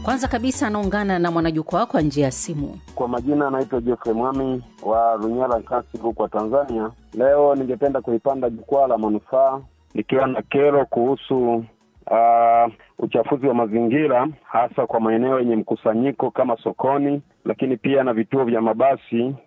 Kwanza kabisa anaungana na mwanajukwaa kwa njia ya simu. Kwa majina anaitwa Jeffrey Mwami wa Runyala Nkasi huko Tanzania. Leo ningependa kulipanda jukwaa la manufaa nikiwa na kero kuhusu uh, uchafuzi wa mazingira hasa kwa maeneo yenye mkusanyiko kama sokoni, lakini pia na vituo vya mabasi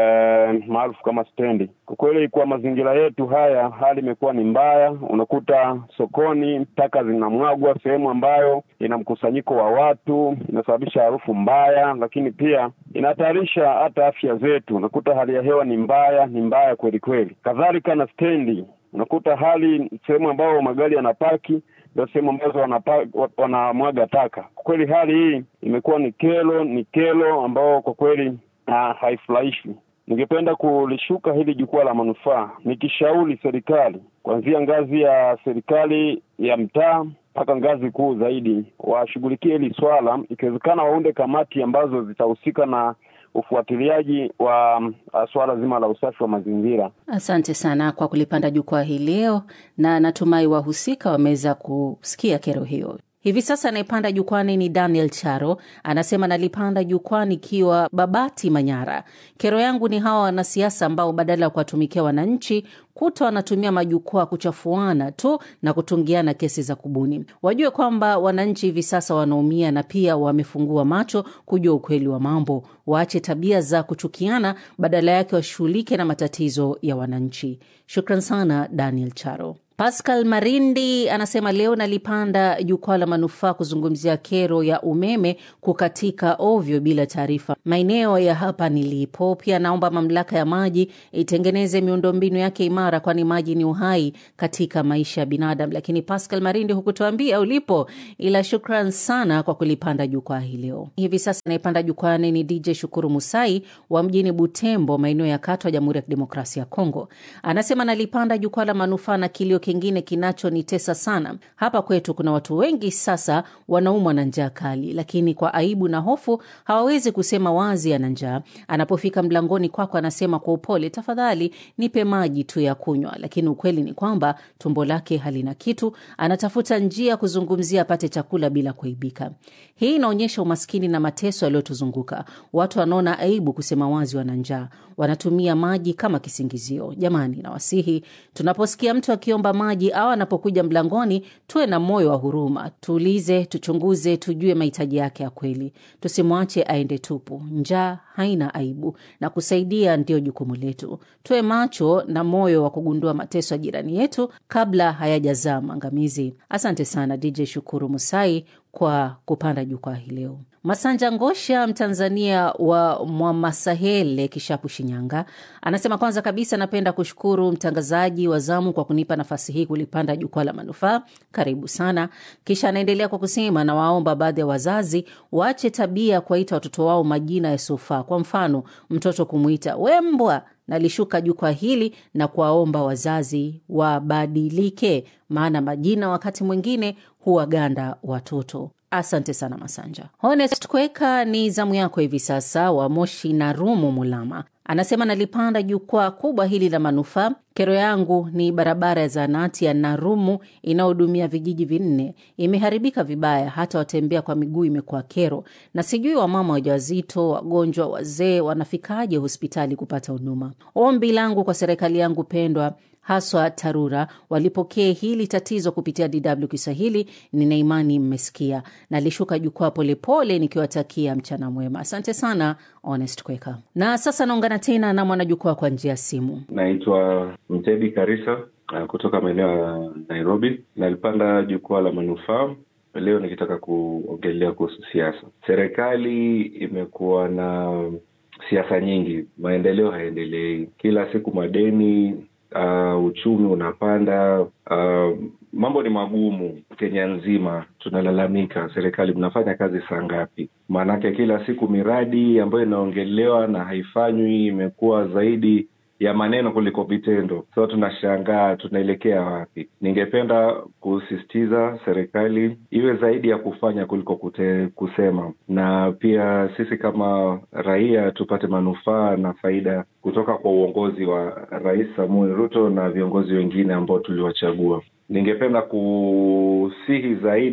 eh, maarufu kama stendi. Kwa kweli, kwa mazingira yetu haya hali imekuwa ni mbaya. Unakuta sokoni taka zinamwagwa sehemu ambayo ina mkusanyiko wa watu, inasababisha harufu mbaya, lakini pia inahatarisha hata afya zetu. Unakuta hali ya hewa ni mbaya, ni mbaya kweli kweli. Kadhalika na stendi, unakuta hali sehemu ambayo magari yanapaki ndio sehemu ambazo wanamwaga taka. Kwa kweli hali hii imekuwa ni kero, ni kero ambao kwa kweli uh, haifurahishi. Ningependa kulishuka hili jukwaa la manufaa nikishauri serikali kuanzia ngazi ya serikali ya mtaa mpaka ngazi kuu zaidi, washughulikie hili swala, ikiwezekana waunde kamati ambazo zitahusika na ufuatiliaji wa uh, swala zima la usafi wa mazingira. Asante sana kwa kulipanda jukwaa hii leo, na natumai wahusika wameweza kusikia kero hiyo. Hivi sasa anayepanda jukwani ni Daniel Charo, anasema nalipanda jukwaa nikiwa Babati, Manyara. Kero yangu ni hawa wanasiasa ambao badala ya kuwatumikia wananchi kuta wanatumia majukwaa kuchafuana tu na kutungiana kesi za kubuni. Wajue kwamba wananchi hivi sasa wanaumia na pia wamefungua macho kujua ukweli wa mambo. Waache tabia za kuchukiana, badala yake washughulike na matatizo ya wananchi. Shukran sana Daniel Charo. Pascal Marindi anasema leo nalipanda jukwaa la manufaa kuzungumzia kero ya umeme kukatika ovyo bila taarifa maeneo ya hapa nilipo. Pia naomba mamlaka ya maji itengeneze miundombinu yake imara, kwani maji ni uhai katika maisha ya binadamu. Lakini Pascal Marindi, hukutuambia ulipo, ila shukran sana kwa kulipanda jukwaa hii leo. Hivi sasa anayepanda jukwani ni DJ Shukuru Musai wa mjini Butembo, maeneo ya Katwa, Jamhuri ya Kidemokrasia ya Kongo. Anasema nalipanda jukwaa la manufaa na kilio kingine kinachonitesa sana hapa kwetu. Kuna watu wengi sasa wanaumwa na njaa kali, lakini kwa aibu na hofu hawawezi kusema wazi ana njaa. Anapofika mlangoni kwako, anasema kwa upole, tafadhali nipe maji tu ya kunywa, lakini ukweli ni kwamba tumbo lake halina kitu. Anatafuta njia kuzungumzia apate chakula bila kuaibika. Hii inaonyesha umaskini na mateso yaliyotuzunguka. Watu wanaona aibu kusema wazi wana njaa, wanatumia maji kama kisingizio. Jamani, nawasihi tunaposikia mtu akiomba maji au anapokuja mlangoni, tuwe na moyo wa huruma, tuulize, tuchunguze, tujue mahitaji yake ya kweli. Tusimwache aende tupu. Njaa haina aibu na kusaidia ndiyo jukumu letu. Tuwe macho na moyo wa kugundua mateso ya jirani yetu kabla hayajazaa maangamizi. Asante sana DJ Shukuru Musai kwa kupanda jukwaa hii leo. Masanja Ngosha, Mtanzania wa Mwamasahele, Kishapu, Shinyanga, anasema kwanza kabisa napenda kushukuru mtangazaji wa zamu kwa kunipa nafasi hii kulipanda jukwaa la manufaa. Karibu sana. Kisha anaendelea kwa kusema, nawaomba baadhi ya wazazi waache tabia ya kuwaita watoto wao majina yasiyofaa. Kwa mfano, mtoto kumwita wembwa. Nalishuka jukwaa hili na kuwaomba wazazi wabadilike, maana majina wakati mwingine huwaganda watoto. Asante sana Masanja. Honest Kweka, ni zamu yako hivi sasa, wa Moshi na Rumu Mulama, anasema nalipanda jukwaa kubwa hili la manufaa. Kero yangu ni barabara ya zahanati ya Narumu inayohudumia vijiji vinne imeharibika vibaya, hata watembea kwa miguu imekuwa kero, na sijui wamama wajawazito, wagonjwa, wazee wanafikaje hospitali kupata huduma. Ombi langu kwa serikali yangu pendwa haswa TARURA walipokee hili tatizo kupitia DW Kiswahili. Nina imani mmesikia. Nalishuka jukwaa polepole nikiwatakia mchana mwema. Asante sana Honest Kweka. Na sasa naungana tena na mwanajukwaa kwa njia ya simu. Naitwa Mtedi Karisa kutoka maeneo ya Nairobi. Nalipanda jukwaa la manufaa leo nikitaka kuongelea kuhusu siasa. Serikali imekuwa na siasa nyingi, maendeleo hayaendelei, kila siku madeni Uh, uchumi unapanda, uh, mambo ni magumu. Kenya nzima tunalalamika, serikali mnafanya kazi saa ngapi? Maanake kila siku miradi ambayo inaongelewa na haifanywi imekuwa zaidi ya maneno kuliko vitendo. So tunashangaa tunaelekea wapi? Ningependa kusisitiza serikali iwe zaidi ya kufanya kuliko kute, kusema, na pia sisi kama raia tupate manufaa na faida kutoka kwa uongozi wa Rais Samuel Ruto na viongozi wengine ambao tuliwachagua. Ningependa kusihi zaidi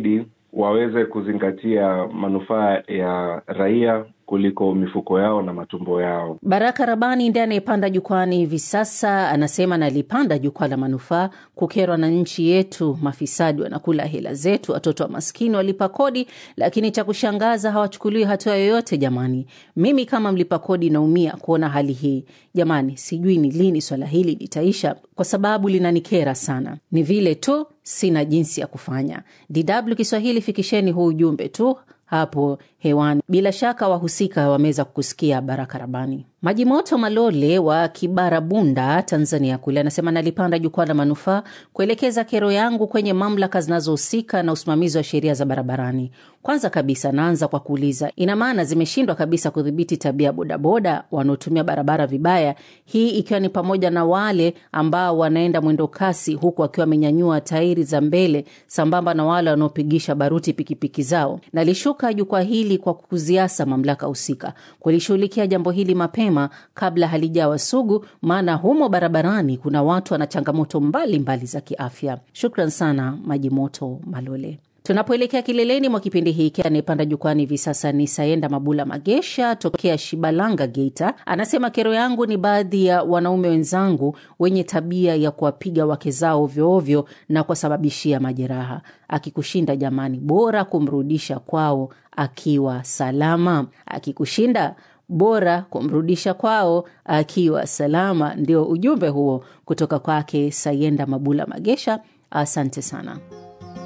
waweze kuzingatia manufaa ya raia kuliko mifuko yao na matumbo yao. Baraka Rabani ndiye anayepanda jukwani hivi sasa, anasema nalipanda jukwaa la manufaa kukerwa na nchi yetu. Mafisadi wanakula hela zetu, watoto wa maskini walipa kodi, lakini cha kushangaza hawachukuliwi hatua yoyote. Jamani, mimi kama mlipa kodi naumia kuona hali hii. Jamani, sijui ni lini swala hili litaisha, kwa sababu linanikera sana. Ni vile tu sina jinsi ya kufanya. DW Kiswahili, fikisheni huu ujumbe tu hapo hewani. Bila shaka wahusika wameweza kukusikia. Baraka Rabani. Maji Moto Malole wa Kibarabunda, Tanzania kule anasema nalipanda jukwaa la manufaa kuelekeza kero yangu kwenye mamlaka zinazohusika na usimamizi wa sheria za barabarani. Kwanza kabisa, naanza kwa kuuliza, ina maana zimeshindwa kabisa kudhibiti tabia bodaboda wanaotumia barabara vibaya, hii ikiwa ni pamoja na wale ambao wanaenda mwendo kasi huku wakiwa wamenyanyua tairi za mbele, sambamba na wale wanaopigisha baruti pikipiki zao. Nalishuka jukwaa hili kwa kuziasa mamlaka husika kulishughulikia jambo hili mapema kabla halijawa sugu, maana humo barabarani kuna watu wana changamoto mbalimbali za kiafya. Shukran sana Maji Moto Malole. Tunapoelekea kileleni mwa kipindi hiki, anayepanda jukwani hivi sasa ni Sayenda Mabula Magesha tokea Shibalanga, Geita. Anasema kero yangu ni baadhi ya wanaume wenzangu wenye tabia ya kuwapiga wake zao ovyoovyo na kuwasababishia majeraha. Akikushinda jamani, bora kumrudisha kwao akiwa salama. Akikushinda bora kumrudisha kwao akiwa salama. Ndio ujumbe huo kutoka kwake Sayenda Mabula Magesha. Asante sana.